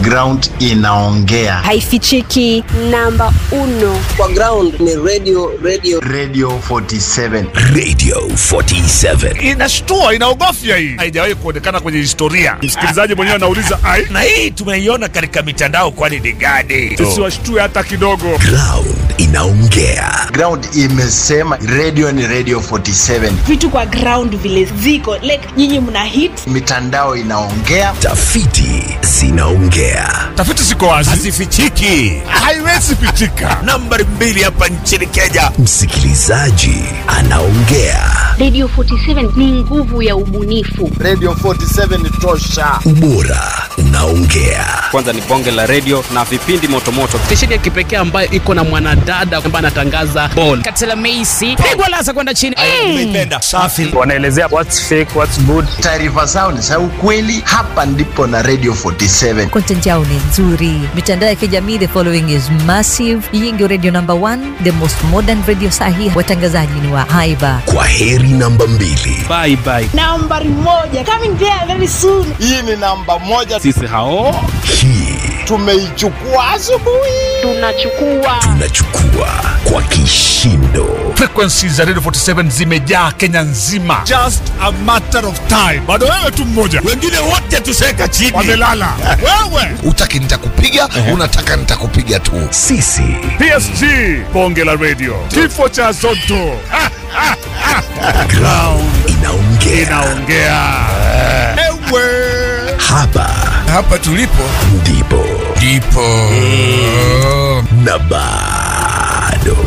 ground inaongea, haifichiki. namba uno kwa ground ni radio radio Radio 47. Radio 47. inashtua inaogofya hii haijawahi kuonekana kwenye historia msikilizaji mwenyewe anauliza ai Na hii tumeiona katika mitandao kwani ni gani? siwashtue hata kidogo Ground inaongea. Ground imesema radio ni Radio 47, vitu kwa ground vile ziko like nyinyi mna hit mitandao inaongea. Tafiti zinaongea. tafiti ziko wazi Hazifichiki. haiwezi pitika Nambari mbili hapa nchini Kenya. Msikilizaji anaongea. radio 47 ni nguvu ya ubunifu Radio 47 ni tosha. Ubora unaongea. kwanza ni bonge la redio na vipindi motomoto stesheni ya kipekee ambayo iko na mwanadada ambaye anatangaza bol katela meisi pigwa lasa kwenda chini Umeipenda. Safi. wanaelezea what's fake what's good Taarifa zao ni za ukweli. Hapa ndipo na Radio 47. content yao ni nzuri mitandao ya kijamii the following is massive hii ndio radio number one the most modern radio sahi watangazaji ni wa haiba Kwa heri namba mbili. bye bye nambari moja coming there very soon Hii ni namba moja, sisi hao Hii tumeichukua asubuhi. tunachukua tunachukua kwa kishindo. frequencies za radio 47 zimejaa kenya nzima just a matter of time bado wewe tu mmoja Wengine wote tuseka chini. wamelala wewe utaki nitakupiga unataka nitakupiga tu Sisi psg bonge la radio kifo cha zoto Ha, ha, ha. ground inaongea. inaongea ewe Hapa hapa tulipo ndipo ndipo na bado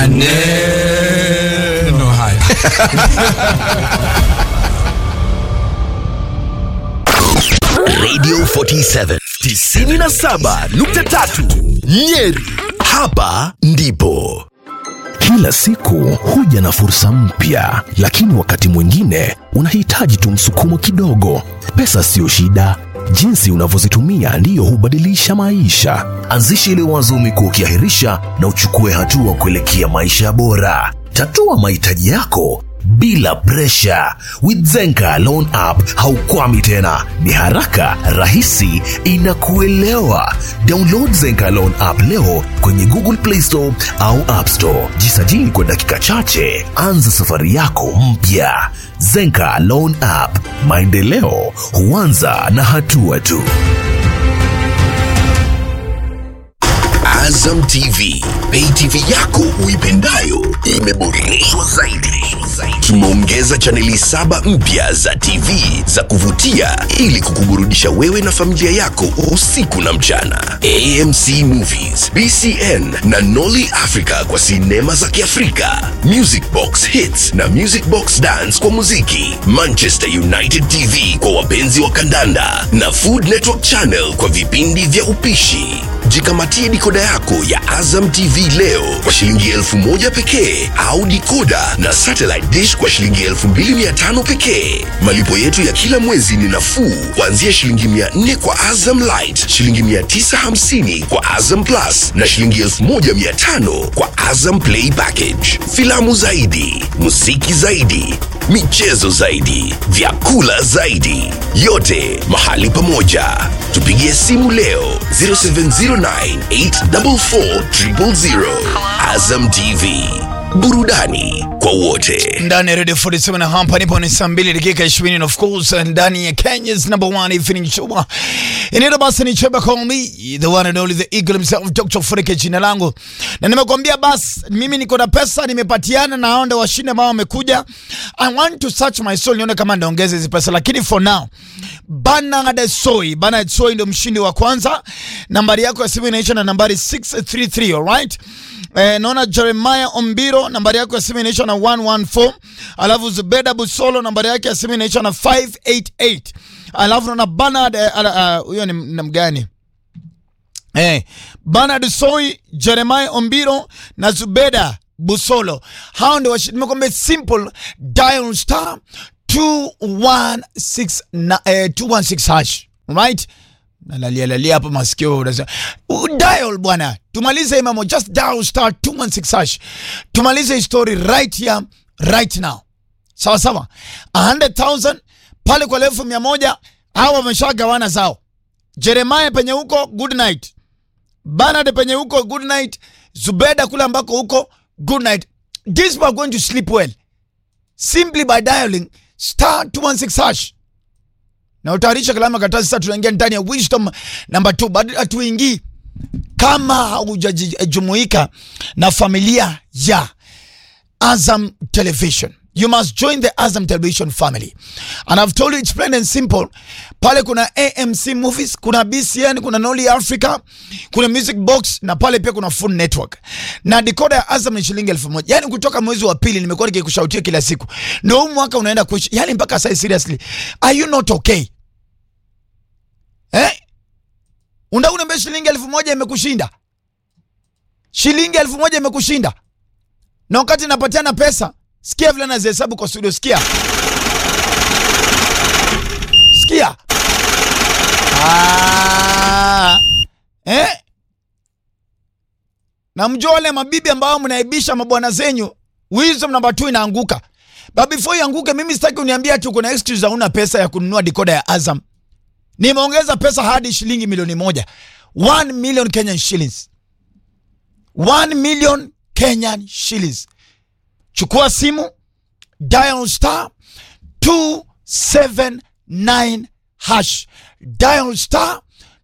maneno haya Radio 47 97.3 Nyeri. Hapa ndipo kila siku huja na fursa mpya, lakini wakati mwingine unahitaji tu msukumo kidogo. Pesa siyo shida, jinsi unavyozitumia ndiyo hubadilisha maisha. Anzisha ile wazo umekuwa ukiahirisha na uchukue hatua kuelekea maisha bora. Tatua mahitaji yako bila presha. With Zenka Loan App haukwami tena, ni haraka, rahisi, inakuelewa. Download Zenka Loan App leo kwenye Google Play Store au App Store. Jisajili kwa dakika chache, anza safari yako mpya. Zenka Loan App, maendeleo huanza na hatua tu. Azam TV, pay TV yako uipendayo imeboreshwa zaidi. Tumeongeza chaneli saba mpya za TV za kuvutia ili kukuburudisha wewe na familia yako usiku na mchana. AMC Movies, BCN na Nolly Africa kwa sinema za Kiafrika, Music Box Hits na Music Box Dance kwa muziki, Manchester United TV kwa wapenzi wa kandanda na Food Network Channel kwa vipindi vya upishi. Jikamatie dikoda yako ya Azam TV leo kwa shilingi elfu moja pekee au dikoda na satellite dish kwa shilingi elfu mbili mia tano pekee. Malipo yetu ya kila mwezi ni nafuu kuanzia shilingi mia nne kwa Azam Light, shilingi mia tisa hamsini kwa Azam Plus na shilingi elfu moja mia tano kwa Azam Play Package. Filamu zaidi, muziki zaidi, michezo zaidi, vyakula zaidi, yote mahali pamoja. Tupigie simu leo 0709844000. Azam TV, burudani kwa wote. ndani ya radio 47 na hapa nipo ni saa mbili dakika 20 and of course ndani ya Kenya's number one evening show inaitwa basi ni Cheba call me the one and only the eagle himself Dr. Furike jina langu na nimekwambia basi mimi niko na pesa nimepatiana na hao ndio washinde ambao wamekuja I want to search my soul nione kama ndaongeza hizi pesa lakini for now Bernard Soi Bernard Soi ndio mshindi wa kwanza nambari yako ya simu inaisha na nambari 633 alright Eh, naona Jeremiah Ombiro nambari yako ya simu inaisha na 114, alafu Zubeda Busolo nambari yake ya simu inaisha na 588, alafu naona Bernard eh, ala- ah, huyo ni ni mgani? Eh, Bernard Soi, Jeremiah Ombiro na Zubeda Busolo. Hao ndio washi- nimekwambia simple dial star 216 na eh, 216 hash. Right? nalalia lalia hapa masikio unasema "Uh, dial bwana tumalize hii mambo just dial star 216 hash tumalize hii story right here right now sawa sawa 100000 pale kwa elfu mia moja hawa wameshagawana zao Jeremiah penye huko good night. Bernard penye huko good night. Zubeda kule ambako huko good night. These people are going to sleep well simply by dialing star 216 hash na utayarisha kalama karatasi. Sasa tunaingia ndani ya wisdom number 2, bado hatuingii kama haujajumuika na familia ya Azam Television. You must join the Azam Television family. And I've told you it's plain and simple. Pale kuna AMC Movies, kuna BCN, kuna Noli Africa, kuna Music Box na pale pia kuna Food Network. Na decoder ya Azam ni shilingi elfu moja. Yaani kutoka mwezi wa pili nimekuwa nikikushautia kila siku. Ndio huu mwaka unaenda kuishi. Yaani mpaka sasa seriously. Are you not okay? Eh? Unataka uniambie shilingi elfu moja imekushinda? Shilingi elfu moja imekushinda? Na wakati napatiana pesa, sikia vile nazihesabu kwa studio, sikia. Sikia. Ah. Eh? Na mjua wale mabibi ambao mnaibisha mabwana zenyu, wisdom number 2 inaanguka. But before ianguke, mimi sitaki uniambia ati uko na excuse hauna pesa ya kununua decoder ya Azam. Nimeongeza pesa hadi shilingi milioni moja. 1 million Kenyan shillings. 1 million Kenyan shillings. Chukua simu, dial star 279 hash. Dial star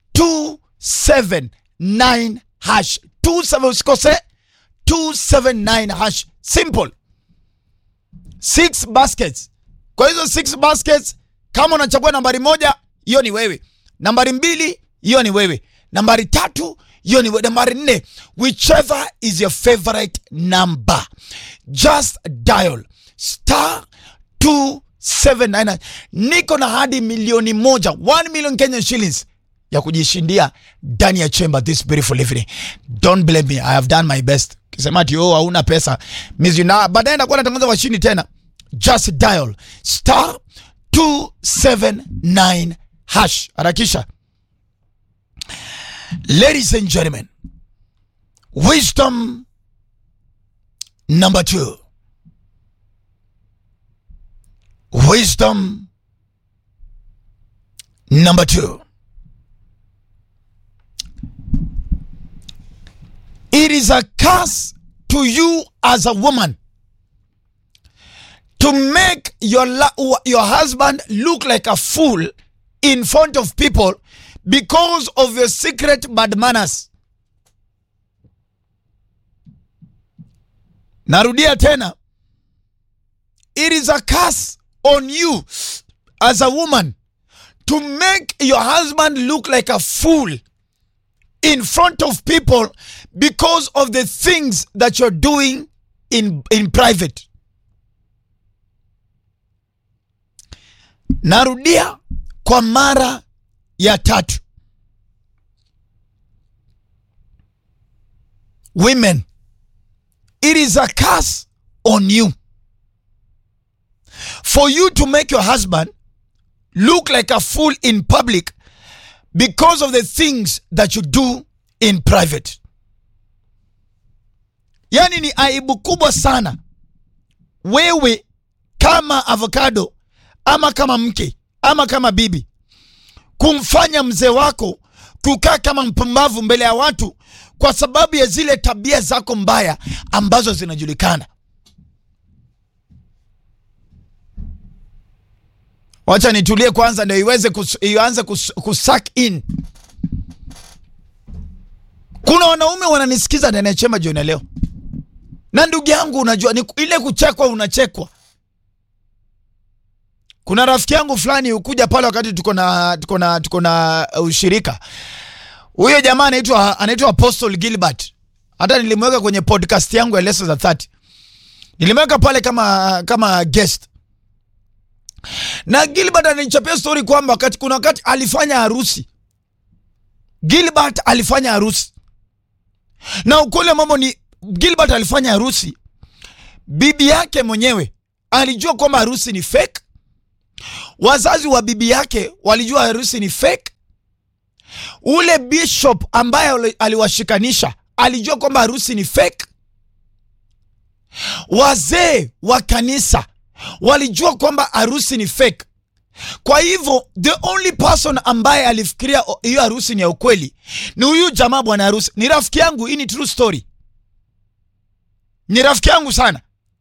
279 hash. 27 usikose 279 hash. Simple. Six baskets. Kwa hizo six baskets, kama unachagua nambari moja, hiyo ni wewe. Nambari mbili, hiyo ni wewe. Nambari tatu, hiyo ni wewe. Nambari nne, whichever is your favorite number, just dial star 279. Niko na hadi milioni moja, 1 million Kenyan shillings ya kujishindia ndani ya chamber this beautiful evening. Don't blame me, I have done my best. Kisema ati oh, hauna pesa mizi na baadaye nakuwa natangaza washindi tena. Just dial star 279 hash. Harakisha. Ladies and gentlemen, wisdom number two. Wisdom number two. It is a curse to you as a woman to make your la- your husband look like a fool in front of people because of your secret bad manners. Narudia tena. It is a curse on you as a woman to make your husband look like a fool in front of people because of the things that you're doing in, in private. Narudia kwa mara ya tatu. Women, it is a curse on you for you to make your husband look like a fool in public because of the things that you do in private. Yaani ni aibu kubwa sana wewe kama avocado ama kama mke ama kama bibi kumfanya mzee wako kukaa kama mpumbavu mbele ya watu kwa sababu ya zile tabia zako mbaya ambazo zinajulikana. Wacha nitulie kwanza ndio iweze kus, ianze kus, kusuck in. Kuna wanaume wananisikiza ndani ya chemba jioni leo, na ndugu yangu, unajua ni ile kuchekwa, unachekwa. Kuna rafiki yangu fulani ukuja pale wakati tuko na tuko na tuko na ushirika. Huyo jamaa anaitwa anaitwa Apostle Gilbert. Hata nilimweka kwenye podcast yangu ya Lessons za 30. Nilimweka pale kama kama guest. Na Gilbert ananichapia story kwamba wakati kuna wakati alifanya harusi. Gilbert alifanya harusi. Na ukweli wa mambo ni Gilbert alifanya harusi. Bibi yake mwenyewe alijua kwamba harusi ni fake. Wazazi wa bibi yake walijua harusi ni fake. Ule bishop ambaye aliwashikanisha alijua kwamba harusi ni fake. Wazee wa kanisa walijua kwamba harusi ni fake. Kwa hivyo the only person ambaye alifikiria o- hiyo harusi ni ya ukweli ni huyu jamaa bwana harusi. Ni rafiki yangu, hii ni true story. Ni rafiki yangu sana,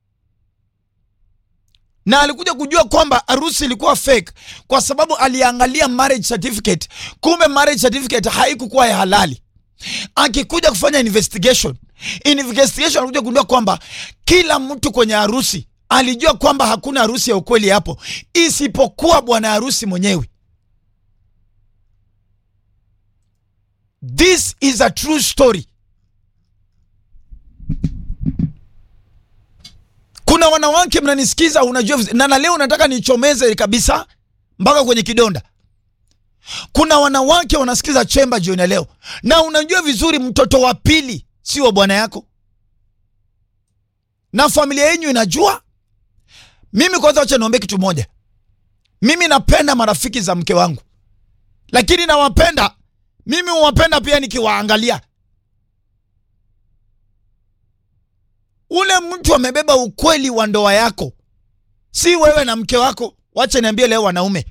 na alikuja kujua kwamba harusi ilikuwa fake kwa sababu aliangalia marriage certificate, kumbe marriage certificate haikukuwa ya halali. Akikuja kufanya investigation, investigation alikuja kugundua kwamba kila mtu kwenye harusi alijua kwamba hakuna harusi ya ukweli hapo isipokuwa bwana harusi mwenyewe. This is a true story. Kuna wanawake mnanisikiza, unajua viz- na na leo nataka nichomeze kabisa mpaka kwenye kidonda. Kuna wanawake wanasikiza chemba jioni ya leo, na unajua vizuri mtoto wa pili sio bwana yako, na familia yenyu inajua. Mimi kwanza, wacha niombe kitu moja. Mimi napenda marafiki za mke wangu, lakini nawapenda mimi, huwapenda pia nikiwaangalia. Ule mtu amebeba ukweli wa ndoa yako, si wewe na mke wako. Wacha niambie leo, wanaume,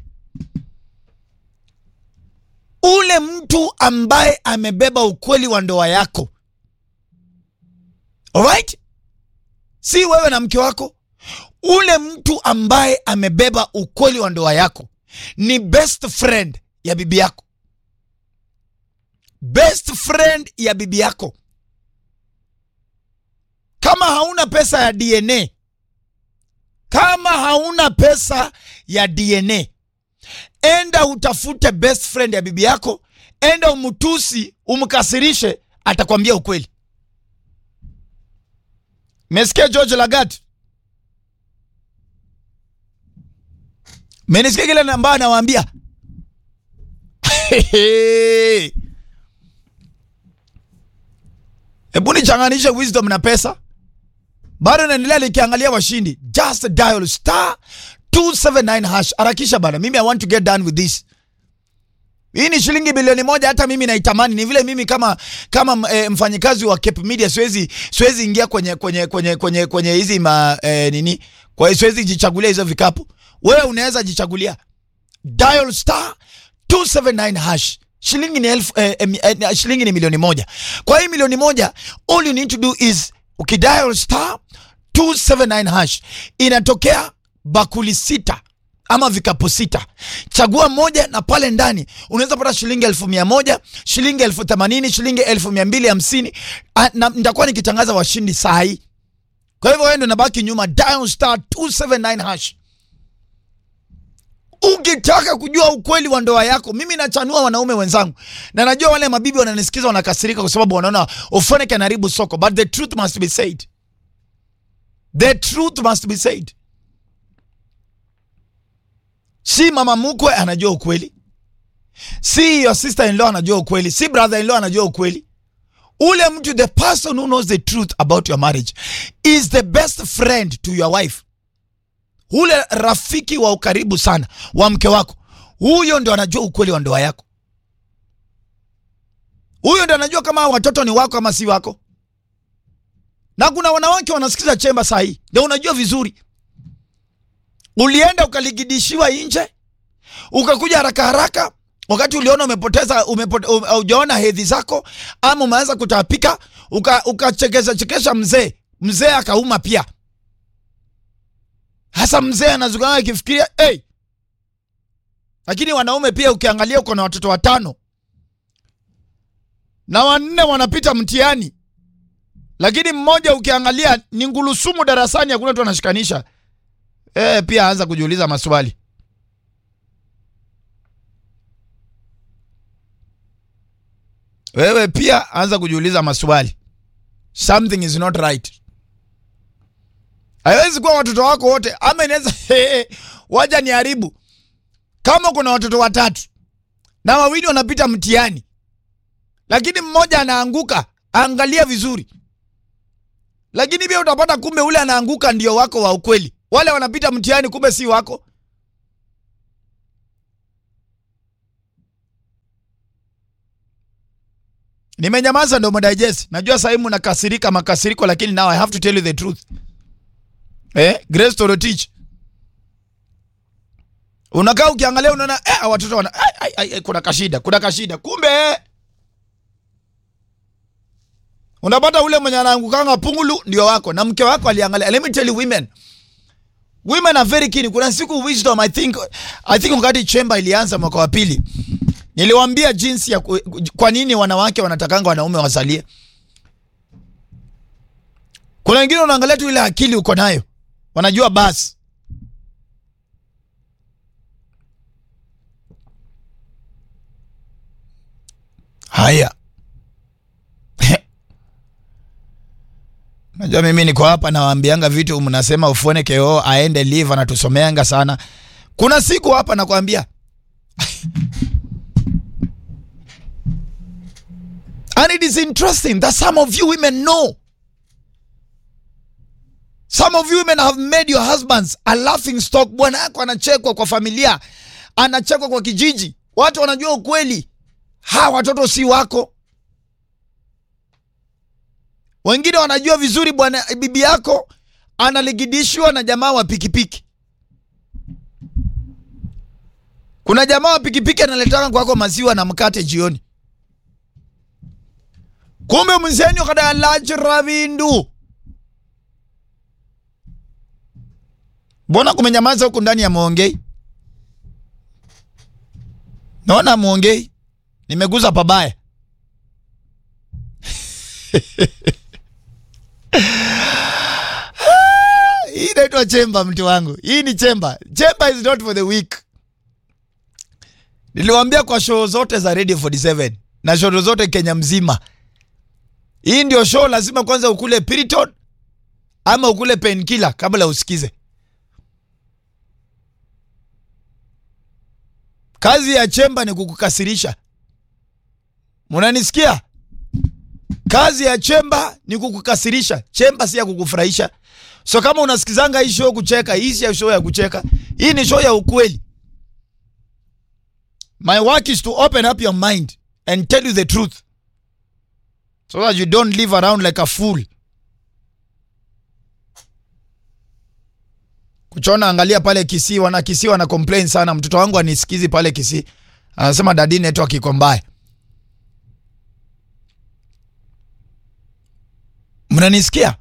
ule mtu ambaye amebeba ukweli wa ndoa yako, alright, si wewe na mke wako. Ule mtu ambaye amebeba ukweli wa ndoa yako ni best friend ya bibi yako, best friend ya bibi yako. Kama hauna pesa ya DNA, kama hauna pesa ya DNA, enda utafute best friend ya bibi yako, enda umtusi, umkasirishe, atakwambia ukweli. Mesikia George Lagat? Menisikia kile ambayo anawaambia hebu nichanganishe wisdom na pesa. Bado naendelea likiangalia washindi. Just dial star 279 hash. Harakisha bana, mimi I want to get done with this. Hii ni shilingi bilioni moja, hata mimi naitamani. Ni vile mimi kama kama e, mfanyikazi wa Cape Media siwezi siwezi ingia kwenye kwenye kwenye kwenye kwenye hizi ma e, nini, kwa hiyo siwezi jichagulia hizo vikapu. Wewe unaweza jichagulia. Dial star 279 hash. Shilingi ni elfu, eh, eh, eh, shilingi ni milioni moja. Kwa hii milioni moja all you need to do is ukidial star 279 hash inatokea bakuli sita ama vikapu sita. Chagua moja na pale ndani unaweza pata shilingi elfu mia moja, shilingi elfu themanini, shilingi elfu mia mbili hamsini. Ah, na nitakuwa nikitangaza washindi saa hii. Kwa hivyo wewe ndio nabaki nyuma, dial star 279 hash. Ukitaka kujua ukweli wa ndoa yako, mimi nachanua wanaume wenzangu, na najua wale mabibi wananisikiza wanakasirika kwa sababu wanaona Ofoneke anaharibu soko, but the truth must be said. The truth must be said. Si mama mkwe anajua ukweli, si your sister in law anajua ukweli, si brother in law anajua ukweli. Ule mtu, the person who knows the truth about your marriage is the best friend to your wife ule rafiki wa ukaribu sana wa mke wako, huyo ndo anajua ukweli wa ndoa yako. Huyo ndo anajua kama watoto ni wako ama si wako. Na kuna wanawake wanasikiza chemba saa hii, ndio unajua vizuri. Ulienda ukaligidishiwa nje, ukakuja haraka haraka, wakati uliona umepoteza umepote, ujaona hedhi zako ama umeanza kutapika, ukachekesha uka chekesha mzee, mzee akauma pia hasa mzee anazugana akifikiria hey. Lakini wanaume pia ukiangalia, uko na watoto watano na wanne wanapita mtihani, lakini mmoja ukiangalia ni ngulusumu darasani, hakuna tu anashikanisha. Eh, pia anza kujiuliza maswali. Wewe pia anza kujiuliza maswali, something is not right. Haiwezi kuwa watoto wako wote, ama inaweza waja ni haribu. Kama kuna watoto watatu na wawili wanapita mtihani, lakini mmoja anaanguka, angalia vizuri. Lakini pia utapata kumbe ule anaanguka ndio wako wa ukweli, wale wanapita mtihani kumbe si wako. Nimenyamaza ndo mdigest. Najua sasa hivi mnakasirika makasiriko, lakini now I have to tell you the truth. Eh, Grace Torotich. unakaa ukiangalia unaona eh, hawa watoto wana ai, ai, ai, ai, kuna kashida kuna kashida kumbe unapata ule mwenye anaangukanga pungulu ndio wako na mke wako aliangalia let me tell you women women are very keen kuna siku wisdom i think i think wakati chamber ilianza mwaka wa pili niliwaambia jinsi ya ku, kwa nini wanawake wanatakanga wanaume wasalie kuna wengine unaangalia tu ile akili uko nayo wanajua basi haya najua mimi niko hapa nawaambianga vitu mnasema ufuone keo aende live anatusomeanga sana kuna siku hapa nakwambia and it is interesting that some of you women know some of you women have made your husbands a laughing stock bwana yako anachekwa kwa familia anachekwa kwa kijiji watu wanajua ukweli ha watoto si wako wengine wanajua vizuri bwana bibi yako analigidishwa na jamaa wa pikipiki kuna jamaa wa pikipiki analetaka kwako maziwa na mkate jioni kumbe mzenyu kada lachira vindu mbona kumenyamaza huku ndani ya mwongei naona mwongei nimeguza pabaya hii inaitwa chemba mtu wangu hii ni chemba chemba is not for the weak niliwambia kwa show zote za radio 47 na show zote kenya mzima hii ndio show lazima kwanza ukule piriton ama ukule penkila kabla usikize kazi ya chemba ni kukukasirisha munanisikia kazi ya chemba ni kukukasirisha chemba si ya kukufurahisha so kama unasikizanga hii show kucheka hii si ya show ya kucheka hii ni show ya ukweli my work is to open up your mind and tell you the truth so that you don't live around like a fool kuchona angalia pale kisii wana kisii wana complain sana mtoto wangu anisikizi pale kisii anasema dadi network iko mbaya mnanisikia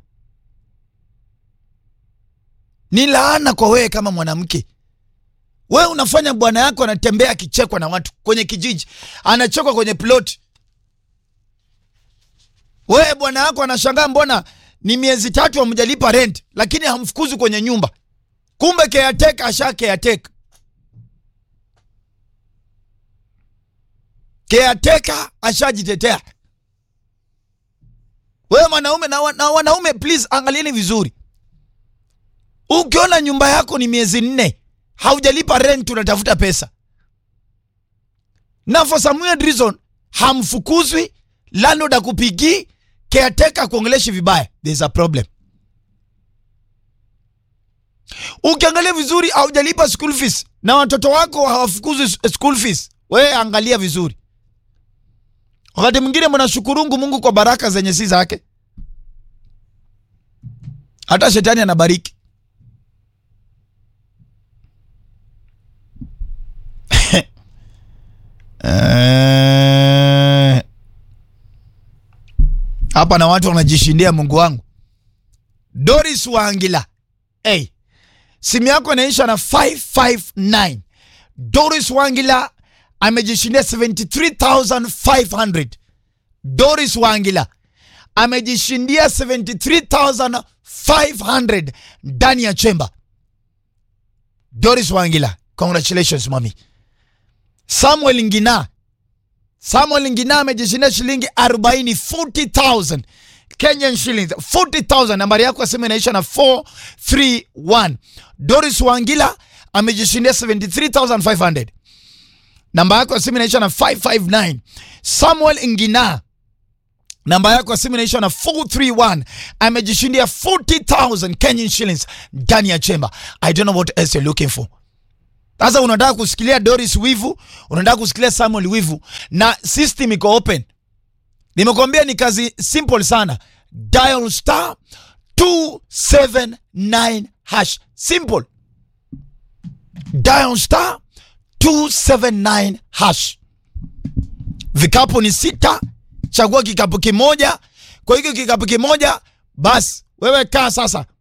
ni laana kwa wewe kama mwanamke wewe unafanya bwana yako anatembea akichekwa na watu kwenye kijiji anachekwa kwenye plot wewe bwana yako anashangaa mbona ni miezi tatu hamjalipa rent lakini hamfukuzi kwenye nyumba kumbe keateka asha keateka keateka ashajitetea wewe mwanaume na, wa- na wanaume please angalieni vizuri ukiona nyumba yako ni miezi nne haujalipa rent unatafuta pesa na for some weird reason hamfukuzwi landlord akupigii caretaker kuongeleshi vibaya there's a problem ukiangalia vizuri haujalipa school fees na watoto wako hawafukuzwi s- school fees wewe angalia vizuri wakati mwingine mnashukurungu mungu kwa baraka zenye si zake hata shetani anabariki Eh, hapa na watu wanajishindia mungu wangu doris wangila hey, simu yako inaisha na 559 doris wangila amejishindia 73500 doris wangila amejishindia 73500 ndani ya chemba doris wangila congratulations mami samuel ngina samuel ngina amejishindia shilingi 40 40000 kenyan shillings 40000 nambari yako ya simu inaisha na 431 doris wangila amejishindia 73500 namba yako ya simu inaisha na 559 samuel ngina namba yako ya simu inaisha na 431 amejishindia 40000 kenyan shillings ndani ya chemba i don't know what else you're looking for sasa unataka kusikilia doris wivu unataka kusikilia samuel wivu na system iko open nimekwambia ni kazi simple sana dial star 279 hash simple dial star 279 hash. Vikapu ni sita, chagua kikapu kimoja. Kwa hiyo kikapu kimoja, basi wewe kaa sasa